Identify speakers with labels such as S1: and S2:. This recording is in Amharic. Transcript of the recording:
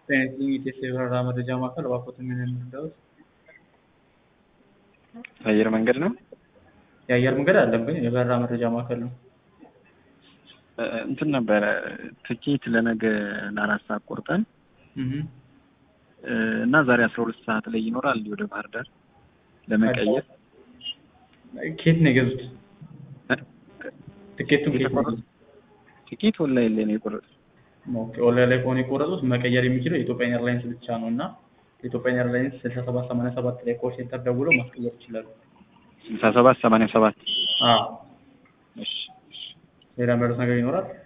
S1: የኢትዮጵያ የበረራ መረጃ ማዕከል እባክዎትን ምን እንርዳዎት?
S2: አየር መንገድ ነው?
S1: የአየር መንገድ አይደለም ግን የበረራ መረጃ ማዕከል ነው።
S2: እ እንትን ነበረ ትኬት ለነገ ለአራት ሰዓት ቆርጠን
S1: እህ
S2: እ እና ዛሬ አስራ ሁለት ሰዓት ላይ ይኖራል ወደ ባህር ዳር ለመቀየር
S1: ኬት ነው የገዙት? ትኬቱን ኬት ነው
S2: የተቆረጠ
S1: የገዙት?
S2: ትኬት ኦንላይን ላይ ነው የቆረጥኩት።
S1: ኦኬ ኦንላይን ላይ ከሆነ የቆረጡት መቀየር የሚችለው የኢትዮጵያ ኤርላይንስ ብቻ ነው እና የኢትዮጵያ ኤርላይንስ ስልሳ ሰባት ሰማንያ ሰባት ላይ ኮል ሴንተር ደውለው ማስቀየር ይችላሉ።
S2: ስልሳ ሰባት ሰማንያ ሰባት
S1: አዎ
S2: እሺ
S1: ሌላ የሚያሉት ነገር ይኖራል?